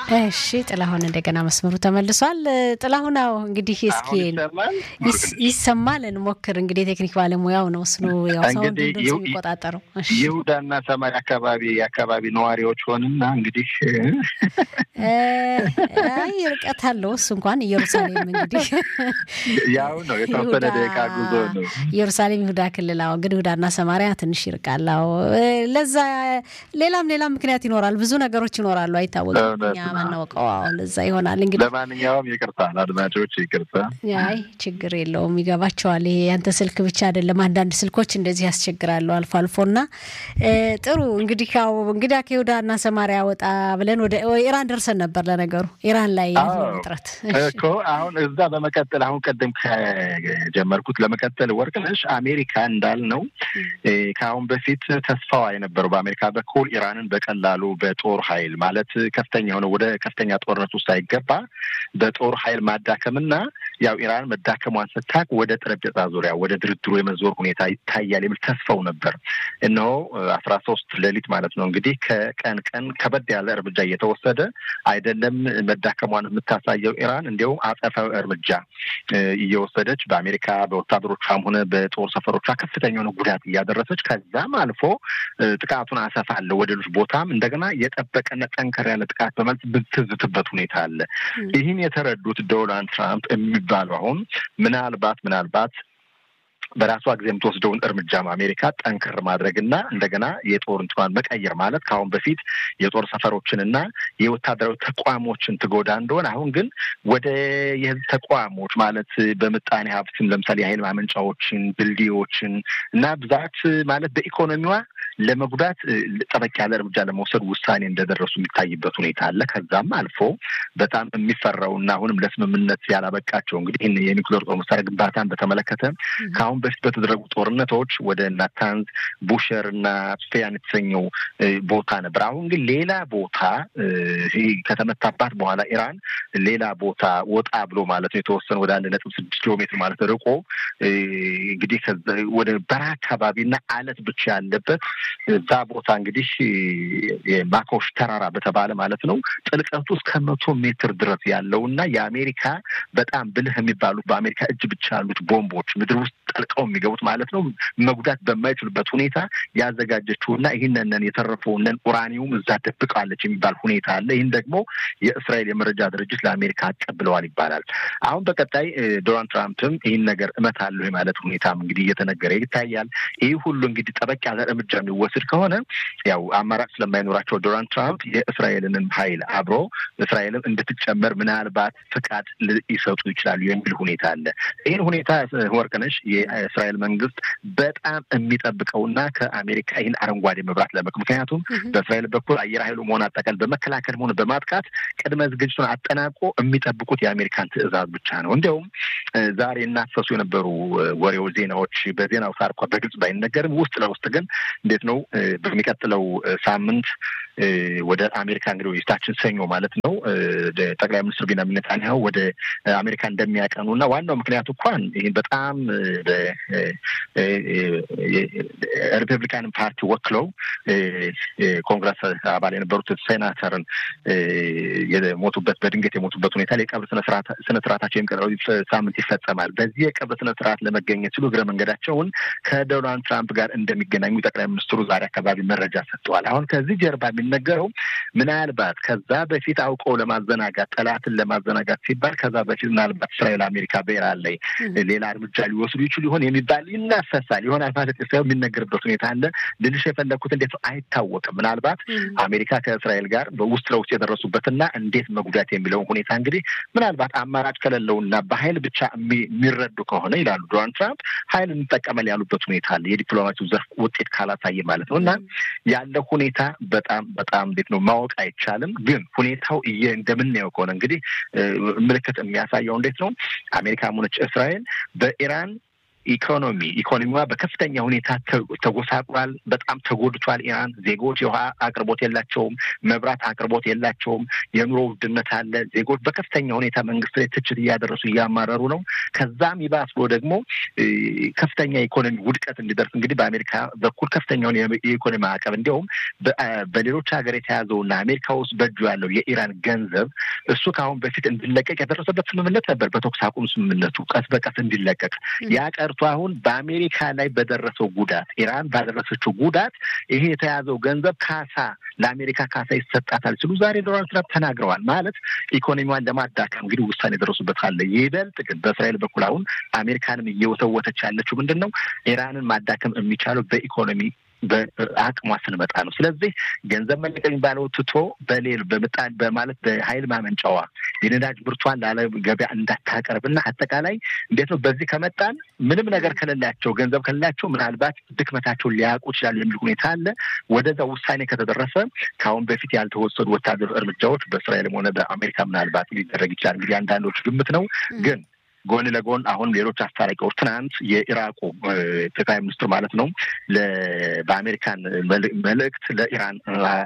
እሺ ጥላሁን እንደገና መስመሩ ተመልሷል። ጥላሁን አዎ እንግዲህ እስኪ ይሰማል እንሞክር። እንግዲህ የቴክኒክ ባለሙያው ነው እሱ ያው ሰውን ድምፅ የሚቆጣጠረው ይሁዳና ሰማሪ አካባቢ የአካባቢ ነዋሪዎች ሆንና እንግዲህ አይ ርቀት አለው እሱ እንኳን ኢየሩሳሌም እንግዲህ ያው ነው የተወሰነ ደቂቃ ጉዞ ነው። ኢየሩሳሌም ይሁዳ ክልል አዎ፣ ግን ይሁዳና ሰማሪያ ትንሽ ይርቃል። አዎ ለዛ ሌላም ሌላም ምክንያት ይኖራል። ብዙ ነገሮች ይኖራሉ፣ አይታወቅም። እኛ ማናውቀው አዎ፣ ለዛ ይሆናል እንግዲህ። ለማንኛውም ይቅርታ አድማጮች፣ ይቅርታ። አይ ችግር የለውም ይገባቸዋል። ይሄ ያንተ ስልክ ብቻ አይደለም፣ አንዳንድ ስልኮች እንደዚህ ያስቸግራሉ አልፎ አልፎና ጥሩ እንግዲህ ያው እንግዲህ ከይሁዳና ሰማሪያ ወጣ ብለን ወደ ኢራን ደርሰን ነበር። ለነገሩ ኢራን ላይ ያለው ውጥረት እኮ አሁን እዛ በመቀጠል አሁን ቀደም ከጀመርኩት ለመቀጠል ወርቅነሽ አሜሪካ እንዳልነው ከአሁን በፊት ተስፋዋ የነበረው በአሜሪካ በኩል ኢራንን በቀላሉ በጦር ኃይል ማለት ከፍተኛ የሆነ ወደ ከፍተኛ ጦርነት ውስጥ ሳይገባ በጦር ኃይል ማዳከምና ያው ኢራን መዳከሟን ስታቅ ወደ ጠረጴዛ ዙሪያ ወደ ድርድሩ የመዞር ሁኔታ ይታያል የሚል ተስፋው ነበር። እነሆ አስራ ሶስት ሌሊት ማለት ነው እንግዲህ ከቀን ቀን ከበድ ያለ እርምጃ እየተወሰደ አይደለም መዳከሟን የምታሳየው ኢራን እንዲያውም አጸፋዊ እርምጃ እየወሰደች በአሜሪካ በወታደሮቿም ሆነ በጦር ሰፈሮቿ ከፍተኛ የሆነ ጉዳት እያደረሰች ከዛም አልፎ ጥቃቱን አሰፋለሁ ወደ ሌሎች ቦታም እንደገና የጠበቀና ጠንከር ያለ ጥቃት በመልስ ብትዝትበት ሁኔታ አለ። ይህን የተረዱት ዶናልድ ትራምፕ የሚባሉ አሁን ምናልባት ምናልባት በራሷ ጊዜ የምትወስደውን እርምጃም አሜሪካ ጠንከር ማድረግና እንደገና የጦር እንትኗን መቀየር ማለት ከአሁን በፊት የጦር ሰፈሮችንና የወታደራዊ ተቋሞችን ትጎዳ እንደሆነ አሁን ግን ወደ የህዝብ ተቋሞች ማለት በምጣኔ ሀብትም ለምሳሌ የኃይል ማመንጫዎችን፣ ድልድዮችን እና ብዛት ማለት በኢኮኖሚዋ ለመጉዳት ጠበቅ ያለ እርምጃ ለመውሰድ ውሳኔ እንደደረሱ የሚታይበት ሁኔታ አለ። ከዛም አልፎ በጣም የሚፈራውና አሁንም ለስምምነት ያላበቃቸው እንግዲህ ይህን የኒውክሌር ጦር መሳሪያ ግንባታን በተመለከተ ከአሁን በፊት በተደረጉ ጦርነቶች ወደ ናታንዝ፣ ቡሸር እና ስፌያን የተሰኘው ቦታ ነበር። አሁን ግን ሌላ ቦታ ከተመታባት በኋላ ኢራን ሌላ ቦታ ወጣ ብሎ ማለት ነው የተወሰነ ወደ አንድ ነጥብ ስድስት ኪሎ ሜትር ማለት ርቆ እንግዲህ ወደ በረሃ አካባቢና አለት ብቻ ያለበት እዛ ቦታ እንግዲህ የማኮሽ ተራራ በተባለ ማለት ነው ጥልቀቱ እስከ መቶ ሜትር ድረስ ያለው እና የአሜሪካ በጣም ብልህ የሚባሉት በአሜሪካ እጅ ብቻ ያሉት ቦምቦች ምድር ውስጥ ጠልቀው የሚገቡት ማለት ነው መጉዳት በማይችሉበት ሁኔታ ያዘጋጀችውና ይህንን የተረፈውንን ኡራኒውም እዛ ደብቃለች የሚባል ሁኔታ አለ። ይህን ደግሞ የእስራኤል የመረጃ ድርጅት ለአሜሪካ አቀብለዋል ይባላል። አሁን በቀጣይ ዶናልድ ትራምፕም ይህን ነገር እመታለሁ የማለት ሁኔታም እንግዲህ እየተነገረ ይታያል። ይህ ሁሉ እንግዲህ ጠበቅ ያለ እርምጃ የሚወስድ ከሆነ ያው አማራጭ ስለማይኖራቸው ዶናልድ ትራምፕ የእስራኤልንም ኃይል አብሮ እስራኤልም እንድትጨመር ምናልባት ፍቃድ ሊሰጡ ይችላሉ የሚል ሁኔታ አለ። ይህን ሁኔታ ወርቅነሽ የእስራኤል መንግስት በጣም የሚጠብቀውና ከአሜሪካ ይህን አረንጓዴ መብራት ለመቅ ምክንያቱም በእስራኤል በኩል አየር ኃይሉ መሆን አጠቃል በመከላከል ሆነ በማጥቃት ቅድመ ዝግጅቱን አጠናቆ የሚጠብቁት የአሜሪካን ትዕዛዝ ብቻ ነው። እንዲያውም ዛሬ እናፈሱ የነበሩ ወሬዎች፣ ዜናዎች በዜና አውታር እንኳ በግልጽ ባይነገርም ውስጥ ለውስጥ ግን እንዴት ነው በሚቀጥለው ሳምንት ወደ አሜሪካ እንግዲህ የፊታችን ሰኞ ማለት ነው ጠቅላይ ሚኒስትር ቢንያሚን ኔታንያሁ ወደ አሜሪካ እንደሚያቀኑ እና ዋናው ምክንያቱ እንኳን ይህን በጣም ሪፐብሊካን ፓርቲ ወክለው ኮንግረስ አባል የነበሩት ሴናተርን የሞቱበት በድንገት የሞቱበት ሁኔታ ላይ የቀብር ስነ ስርዓታቸው የሚቀጥለው ሳምንት ይፈጸማል። በዚህ የቀብር ስነ ስርዓት ለመገኘት ሲሉ እግረ መንገዳቸውን ከዶናልድ ትራምፕ ጋር እንደሚገናኙ ጠቅላይ ሚኒስትሩ ዛሬ አካባቢ መረጃ ሰጥተዋል። አሁን ከዚህ ጀርባ የሚነገረው ምናልባት ከዛ በፊት አውቀው ለማዘናጋት ጠላትን ለማዘናጋት ሲባል ከዛ በፊት ምናልባት እስራኤል አሜሪካ በኢራን ላይ ሌላ እርምጃ ሊወስዱ ይችሉ ይሆን የሚባል ይናፈሳል ይሆናል ማለት ሳይሆን የሚነገርበት ሁኔታ አለ። ልልሽ የፈለግኩት እንዴት ነው አይታወቅም። ምናልባት አሜሪካ ከእስራኤል ጋር በውስጥ ለውስጥ የደረሱበትና እንዴት መጉዳት የሚለውን ሁኔታ እንግዲህ ምናልባት አማራጭ ከሌለውና በኃይል ብቻ የሚረዱ ከሆነ ይላሉ ዶናልድ ትራምፕ ኃይል እንጠቀመል ያሉበት ሁኔታ አለ። የዲፕሎማሲው ዘርፍ ውጤት ካላሳየ ማለት ነው እና ያለው ሁኔታ በጣም በጣም እንዴት ነው ማወቅ አይቻልም። ግን ሁኔታው እየ እንደምናየው ከሆነ እንግዲህ ምልክት የሚያሳየው እንዴት ነው አሜሪካም ሆነች እስራኤል በኢራን ኢኮኖሚ ኢኮኖሚዋ በከፍተኛ ሁኔታ ተጎሳቁሏል። በጣም ተጎድቷል። ኢራን ዜጎች የውሃ አቅርቦት የላቸውም፣ መብራት አቅርቦት የላቸውም። የኑሮ ውድነት አለ። ዜጎች በከፍተኛ ሁኔታ መንግስት ላይ ትችት እያደረሱ እያማረሩ ነው። ከዛም ይባስ ብሎ ደግሞ ከፍተኛ የኢኮኖሚ ውድቀት እንዲደርስ እንግዲህ በአሜሪካ በኩል ከፍተኛውን የኢኮኖሚ ማዕቀብ እንዲያውም በሌሎች ሀገር የተያዘውና አሜሪካ ውስጥ በእጁ ያለው የኢራን ገንዘብ እሱ ከአሁን በፊት እንዲለቀቅ የደረሰበት ስምምነት ነበር። በተኩስ አቁም ስምምነቱ ቀስ በቀስ እንዲለቀቅ ያ ቀርቶ አሁን በአሜሪካ ላይ በደረሰው ጉዳት ኢራን ባደረሰችው ጉዳት ይሄ የተያዘው ገንዘብ ካሳ ለአሜሪካ ካሳ ይሰጣታል ሲሉ ዛሬ ዶናልድ ትራምፕ ተናግረዋል። ማለት ኢኮኖሚዋን ለማዳከም እንግዲህ ውሳኔ የደረሱበት አለ። ይበልጥ ግን በእስራኤል በኩል አሁን አሜሪካንም እየወተወተች ያለችው ምንድን ነው? ኢራንን ማዳከም የሚቻለው በኢኮኖሚ በአቅሟ ስንመጣ ነው። ስለዚህ ገንዘብ መለቀቅ የሚባለው ትቶ በሌል በምጣድ በማለት በኃይል ማመንጫዋ የነዳጅ ምርቷን ለዓለም ገበያ እንዳታቀርብና አጠቃላይ እንዴት ነው በዚህ ከመጣን ምንም ነገር ከሌላቸው ገንዘብ ከሌላቸው ምናልባት ድክመታቸውን ሊያውቁ ይችላሉ የሚል ሁኔታ አለ። ወደዛ ውሳኔ ከተደረሰ ከአሁን በፊት ያልተወሰዱ ወታደር እርምጃዎች በእስራኤልም ሆነ በአሜሪካ ምናልባት ሊደረግ ይችላል። እንግዲህ አንዳንዶች ግምት ነው ግን ጎን ለጎን አሁን ሌሎች አስታራቂዎች ትናንት የኢራቁ ጠቅላይ ሚኒስትር ማለት ነው በአሜሪካን መልእክት ለኢራን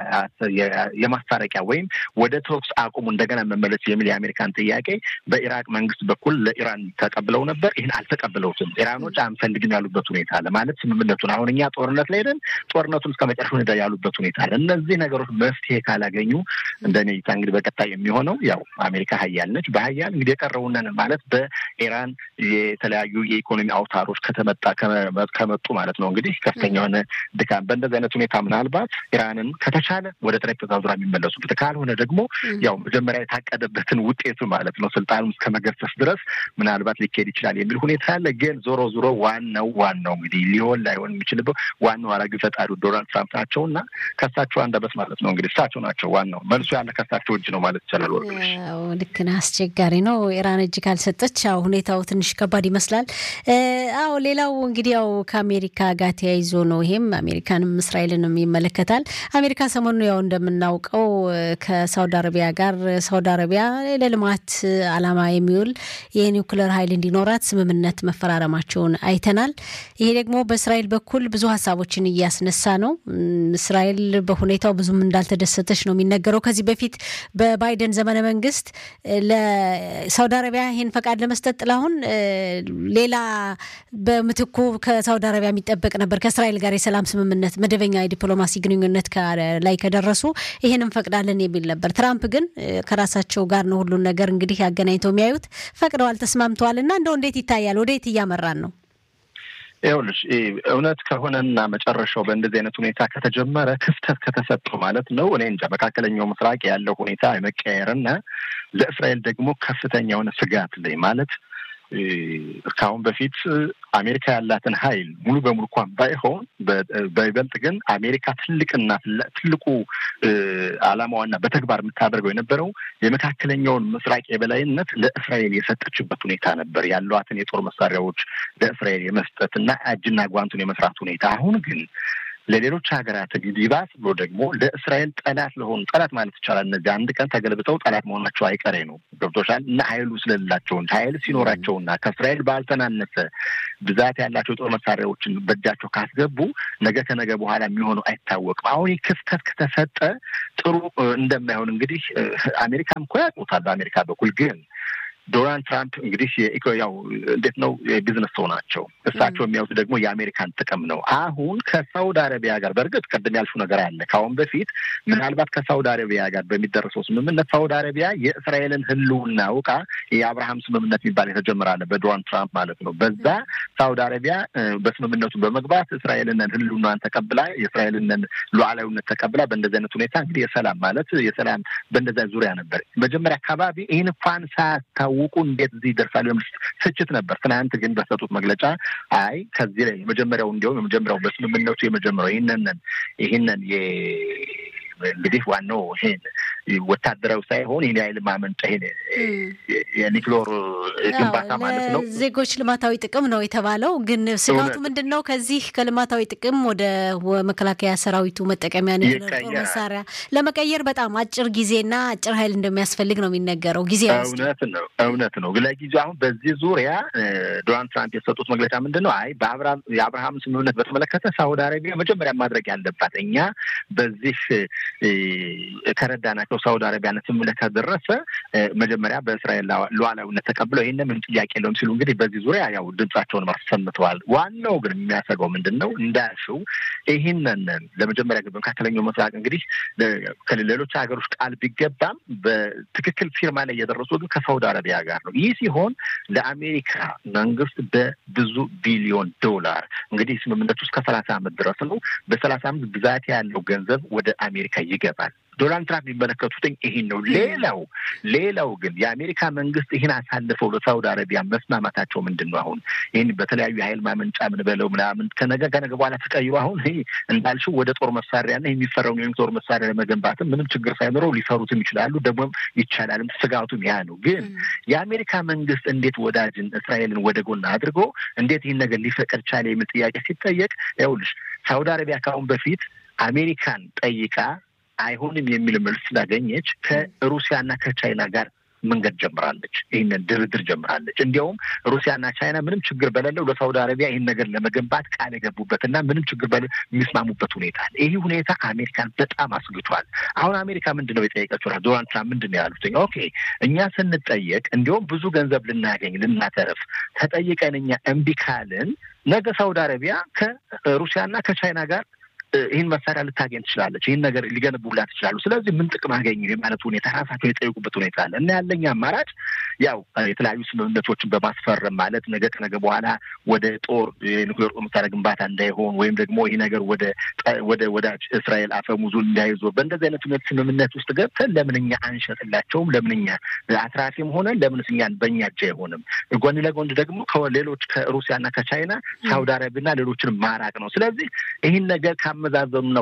የማስታረቂያ ወይም ወደ ተኩስ አቁሙ እንደገና መመለስ የሚል የአሜሪካን ጥያቄ በኢራቅ መንግስት በኩል ለኢራን ተቀብለው ነበር። ይህን አልተቀብለውትም። ኢራኖች አንፈልግም ያሉበት ሁኔታ አለ። ማለት ስምምነቱን አሁን እኛ ጦርነት ላይ ሄደን ጦርነቱን እስከ መጨረሻ ሄደ ያሉበት ሁኔታ አለ። እነዚህ ነገሮች መፍትሄ ካላገኙ እንደኔ እይታ እንግዲህ በቀጣይ የሚሆነው ያው አሜሪካ ሀያል ነች። በሀያል እንግዲህ የቀረውንን ማለት በ ኢራን የተለያዩ የኢኮኖሚ አውታሮች ከተመጣ ከመጡ ማለት ነው እንግዲህ ከፍተኛ የሆነ ድካም በእንደዚህ አይነት ሁኔታ ምናልባት ኢራንን ከተቻለ ወደ ጠረጴዛ ዙሪያ የሚመለሱበት ካልሆነ ደግሞ ያው መጀመሪያ የታቀደበትን ውጤቱ ማለት ነው ስልጣኑን እስከ መገሰስ ድረስ ምናልባት ሊካሄድ ይችላል የሚል ሁኔታ አለ። ግን ዞሮ ዞሮ ዋናው ዋናው እንግዲህ ሊሆን ላይሆን የሚችልበት ዋናው አራጊ ፈጣሪው ዶናልድ ትራምፕ ናቸው እና ከሳቸው አንደበት ማለት ነው እንግዲህ እሳቸው ናቸው ዋናው መልሱ ያለ ከሳቸው እጅ ነው ማለት ይቻላል። ወርቅነሽ ልክ ነህ። አስቸጋሪ ነው ኢራን እጅ ካልሰጠች ያው ሁኔታው ትንሽ ከባድ ይመስላል። አዎ ሌላው እንግዲህ ያው ከአሜሪካ ጋር ተያይዞ ነው። ይሄም አሜሪካንም እስራኤልንም ይመለከታል። አሜሪካ ሰሞኑ ያው እንደምናውቀው ከሳውዲ አረቢያ ጋር ሳውዲ አረቢያ ለልማት ዓላማ የሚውል የኒውክለር ኃይል እንዲኖራት ስምምነት መፈራረማቸውን አይተናል። ይሄ ደግሞ በእስራኤል በኩል ብዙ ሀሳቦችን እያስነሳ ነው። እስራኤል በሁኔታው ብዙም እንዳልተደሰተች ነው የሚነገረው። ከዚህ በፊት በባይደን ዘመነ መንግስት ለሳውዲ አረቢያ ይህን ፈቃድ ለመስጠት ጥላሁን ሌላ በምትኩ ከሳውዲ አረቢያ የሚጠበቅ ነበር። ከእስራኤል ጋር የሰላም ስምምነት መደበኛ የዲፕሎማሲ ግንኙነት ላይ ከደረሱ ይህን እንፈቅዳለን የሚል ነበር። ትራምፕ ግን ከራሳቸው ጋር ነው ሁሉን ነገር እንግዲህ አገናኝተው የሚያዩት። ፈቅደዋል፣ ተስማምተዋል። እና እንደው እንዴት ይታያል? ወዴት እያመራን ነው? ይኸውልሽ እውነት ከሆነና መጨረሻው በእንደዚህ አይነት ሁኔታ ከተጀመረ ክፍተት ከተሰጠው ማለት ነው እኔ እንጃ መካከለኛው ምስራቅ ያለው ሁኔታ የመቀየርና ለእስራኤል ደግሞ ከፍተኛ የሆነ ስጋት ላይ ማለት ከአሁን በፊት አሜሪካ ያላትን ኃይል ሙሉ በሙሉ እንኳን ባይሆን በይበልጥ ግን አሜሪካ ትልቅና ትልቁ ዓላማዋና በተግባር የምታደርገው የነበረው የመካከለኛውን ምስራቅ የበላይነት ለእስራኤል የሰጠችበት ሁኔታ ነበር። ያሏትን የጦር መሳሪያዎች ለእስራኤል የመስጠት እና እጅና ጓንቱን የመስራት ሁኔታ አሁን ግን ለሌሎች ሀገራት ይባስ ብሎ ደግሞ ለእስራኤል ጠላት ለሆኑ ጠላት ማለት ይቻላል። እነዚህ አንድ ቀን ተገልብጠው ጠላት መሆናቸው አይቀሬ ነው። ገብቶሻል። እና ኃይሉ ስለሌላቸው ኃይል ሲኖራቸውና ከእስራኤል ባልተናነሰ ብዛት ያላቸው ጦር መሳሪያዎችን በእጃቸው ካስገቡ ነገ ከነገ በኋላ የሚሆነው አይታወቅም። አሁን ክፍተት ከተሰጠ ጥሩ እንደማይሆን እንግዲህ አሜሪካም እኮ ያውቁታል። በአሜሪካ በኩል ግን ዶናልድ ትራምፕ እንግዲህ ያው እንዴት ነው የቢዝነስ ሰው ናቸው። እሳቸው የሚያዩት ደግሞ የአሜሪካን ጥቅም ነው። አሁን ከሳውዲ አረቢያ ጋር በእርግጥ ቅድም ያልሽው ነገር አለ። ከአሁን በፊት ምናልባት ከሳውዲ አረቢያ ጋር በሚደረሰው ስምምነት ሳውዲ አረቢያ የእስራኤልን ሕልውና አውቃ የአብርሃም ስምምነት የሚባል የተጀመረ አለ በዶናልድ ትራምፕ ማለት ነው። በዛ ሳውዲ አረቢያ በስምምነቱ በመግባት እስራኤልንን ሕልውናን ተቀብላ የእስራኤልንን ሉዓላዊነት ተቀብላ በእንደዚህ አይነት ሁኔታ እንግዲህ የሰላም ማለት የሰላም በእንደዛ ዙሪያ ነበር መጀመሪያ አካባቢ ይህን እንኳን ሳያስታው ውቁ እንዴት እዚህ ይደርሳሉ? የሚል ትችት ነበር። ትናንት ግን በሰጡት መግለጫ አይ ከዚህ ላይ የመጀመሪያው እንዲያውም የመጀመሪያው በስምምነቱ የመጀመሪያው ይህንን ይህንን እንግዲህ ዋናው ይሄን ወታደራዊ ሳይሆን ይህን የኃይል ማመንጫ ይሄን የኒክሎር ግንባታ ማለት ነው። ዜጎች ልማታዊ ጥቅም ነው የተባለው። ግን ስጋቱ ምንድን ነው? ከዚህ ከልማታዊ ጥቅም ወደ መከላከያ ሰራዊቱ መጠቀሚያ ጦር መሳሪያ ለመቀየር በጣም አጭር ጊዜና አጭር ኃይል እንደሚያስፈልግ ነው የሚነገረው። ጊዜ እውነት ነው እውነት ነው። ለጊዜው አሁን በዚህ ዙሪያ ዶናልድ ትራምፕ የሰጡት መግለጫ ምንድን ነው? አይ የአብርሃም ስምምነት በተመለከተ ሳውዲ አረቢያ መጀመሪያ ማድረግ ያለባት እኛ በዚህ ከረዳናቸው ሳውዲ አረቢያን ስምምነት ከደረሰ መጀመሪያ በእስራኤል ሉዓላዊነት ተቀብለው ይህን ምንም ጥያቄ የለውም ሲሉ እንግዲህ በዚህ ዙሪያ ያው ድምጻቸውን አሰምተዋል። ዋናው ግን የሚያሰጋው ምንድን ነው እንዳልሽው ይህንን ለመጀመሪያ ግን በመካከለኛው ምስራቅ እንግዲህ ከሌሎች ሀገሮች ቃል ቢገባም በትክክል ፊርማ ላይ እየደረሱ ግን ከሳውዲ አረቢያ ጋር ነው። ይህ ሲሆን ለአሜሪካ መንግስት በብዙ ቢሊዮን ዶላር እንግዲህ ስምምነቱ እስከ ሰላሳ ዓመት ድረስ ነው። በሰላሳ ዓመት ብዛት ያለው ገንዘብ ወደ አሜሪካ ይገባል። ዶናልድ ትራምፕ የሚመለከቱትኝ ይህን ነው። ሌላው ሌላው ግን የአሜሪካ መንግስት ይህን አሳልፈው ለሳውዲ አረቢያ መስማማታቸው ምንድን ነው? አሁን ይህን በተለያዩ የሀይል ማመንጫ ምን በለው ምናምን ከነገ ከነገ በኋላ ተቀይሮ አሁን ይህ እንዳልሽው ወደ ጦር መሳሪያና የሚፈረውን የጦር መሳሪያ ለመገንባትም ምንም ችግር ሳይኖረው ሊሰሩትም ይችላሉ። ደግሞም ይቻላልም። ስጋቱም ያ ነው። ግን የአሜሪካ መንግስት እንዴት ወዳጅን እስራኤልን ወደ ጎን አድርጎ እንዴት ይህን ነገር ሊፈቀድ ቻለ የሚል ጥያቄ ሲጠየቅ ይኸውልሽ ሳውዲ አረቢያ ካሁን በፊት አሜሪካን ጠይቃ አይሆንም የሚል መልስ ስላገኘች ከሩሲያና ከቻይና ጋር መንገድ ጀምራለች። ይህንን ድርድር ጀምራለች። እንዲያውም ሩሲያና ቻይና ምንም ችግር በሌለው ለሳውዲ አረቢያ ይህን ነገር ለመገንባት ቃል የገቡበትና ምንም ችግር በ የሚስማሙበት ሁኔታ አለ። ይህ ሁኔታ አሜሪካን በጣም አስግቷል። አሁን አሜሪካ ምንድን ነው የጠየቀችው? ዶናልድ ትራምፕ ምንድን ነው ያሉት? ኦኬ እኛ ስንጠየቅ እንዲያውም ብዙ ገንዘብ ልናገኝ ልናተርፍ ተጠይቀን እኛ እምቢ ካልን ነገ ሳውዲ አረቢያ ከሩሲያና ከቻይና ጋር ይህን መሳሪያ ልታገኝ ትችላለች። ይህን ነገር ሊገነቡላት ይችላሉ። ስለዚህ ምን ጥቅም አገኙ የማለት ሁኔታ ራሳቸው የጠየቁበት ሁኔታ አለ እና ያለኝ አማራጭ ያው የተለያዩ ስምምነቶችን በማስፈረም ማለት ነገ ከነገ በኋላ ወደ ጦር የኒውክሌር ጦር መሳሪያ ግንባታ እንዳይሆን ወይም ደግሞ ይህ ነገር ወደ ወደ ወዳጅ እስራኤል አፈሙዙ እንዳይዞር በእንደዚህ አይነት ሁኔታ ስምምነት ውስጥ ገብተን ለምን እኛ አንሸጥላቸውም? ለምን እኛ አትራፊም ሆነ ለምንስ እኛን በእኛ እጅ አይሆንም? ጎን ለጎን ደግሞ ከሌሎች ከሩሲያና ከቻይና ሳውዲ አረቢያና ሌሎችን ማራቅ ነው። ስለዚህ ይህን ነገር ካመዛዘኑና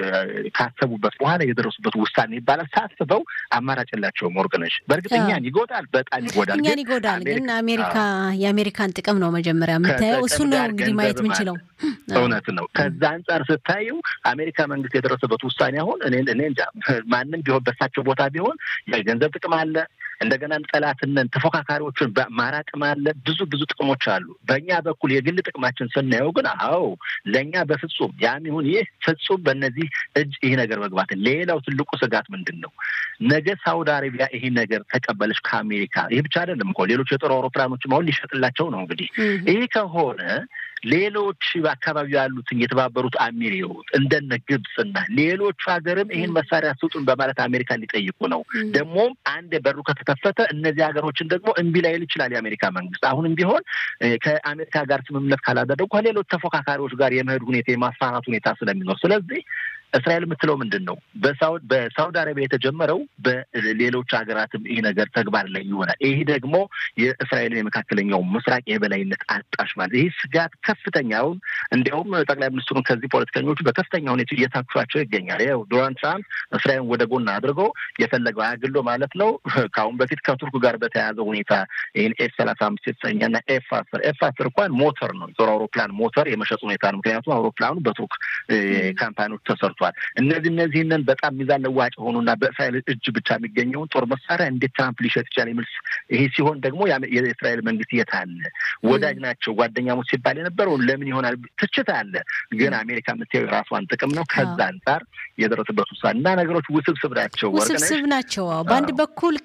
ካሰቡበት በኋላ የደረሱበት ውሳኔ ይባላል። ሳስበው አማራጭ የላቸውም። ወርቅነሽ በእርግጥ እኛን ይጎዳል፣ በጣም ይጎዳል። እኛን ይጎዳል። ግን አሜሪካ የአሜሪካን ጥቅም ነው መጀመሪያ የምታየው። እሱን ነው እንግዲህ ማየት የምንችለው። እውነት ነው። ከዛ አንጻር ስታዩ አሜሪካ መንግስት የደረሰበት ውሳኔ አሁን እኔ እኔ እንጃ ማንም ቢሆን በሳቸው ቦታ ቢሆን የገንዘብ ጥቅም አለ እንደገና ጠላትነን ተፎካካሪዎችን ማራቅም አለ። ብዙ ብዙ ጥቅሞች አሉ። በእኛ በኩል የግል ጥቅማችን ስናየው ግን አዎ ለእኛ በፍጹም ያም ይሁን ይህ ፍጹም በእነዚህ እጅ ይህ ነገር መግባት። ሌላው ትልቁ ስጋት ምንድን ነው? ነገ ሳውዲ አረቢያ ይህ ነገር ተቀበለች ከአሜሪካ። ይህ ብቻ አይደለም እኮ ሌሎች የጦር አውሮፕላኖችም አሁን ሊሸጥላቸው ነው። እንግዲህ ይህ ከሆነ ሌሎች በአካባቢው ያሉትን የተባበሩት አሚሪዎት እንደነ ግብፅና ሌሎቹ ሀገርም ይህን መሳሪያ ስጡን በማለት አሜሪካን ሊጠይቁ ነው። ደግሞም አንድ በሩ ከተከፈተ እነዚህ ሀገሮችን ደግሞ እምቢ ላይል ይችላል የአሜሪካ መንግስት። አሁንም ቢሆን ከአሜሪካ ጋር ስምምነት ካላደረጉ ከሌሎች ተፎካካሪዎች ጋር የመሄድ ሁኔታ የማስፋፋት ሁኔታ ስለሚኖር ስለዚህ እስራኤል የምትለው ምንድን ነው? በሳውዲ አረቢያ የተጀመረው በሌሎች ሀገራትም ይህ ነገር ተግባር ላይ ይሆናል። ይህ ደግሞ የእስራኤልን የመካከለኛው ምስራቅ የበላይነት አጣሽ ማለት ይህ ስጋት ከፍተኛውን እንዲያውም ጠቅላይ ሚኒስትሩን ከዚህ ፖለቲከኞቹ በከፍተኛ ሁኔታ እየታክሷቸው ይገኛል። ያው ዶናልድ ትራምፕ እስራኤልን ወደ ጎን አድርጎ የፈለገው አያግሎ ማለት ነው። ከአሁን በፊት ከቱርክ ጋር በተያያዘ ሁኔታ ይህን ኤፍ ሰላሳ አምስት የተሰኘና ኤፍ አስር ኤፍ አስር እንኳን ሞተር ነው የጦር አውሮፕላን ሞተር የመሸጥ ሁኔታ ነው። ምክንያቱም አውሮፕላኑ በቱርክ ካምፓኒዎች ተሰርቷል። እነዚህ እነዚህንን በጣም ሚዛን ለዋጭ የሆኑና በእስራኤል እጅ ብቻ የሚገኘውን ጦር መሳሪያ እንዴት ትራምፕ ሊሸጥ ይችላል የሚል ይሄ ሲሆን ደግሞ የእስራኤል መንግስት የት አለ? ወዳጅ ናቸው ጓደኛሞች ሲባል የነበረው ለምን ይሆናል ትችት አለ። ግን አሜሪካ የምታየው የራሷን ጥቅም ነው። ከዛ አንጻር የደረሰበት ውሳኔ እና ነገሮች ውስብስብ ናቸው። ውስብስብ ናቸው። በአንድ በኩል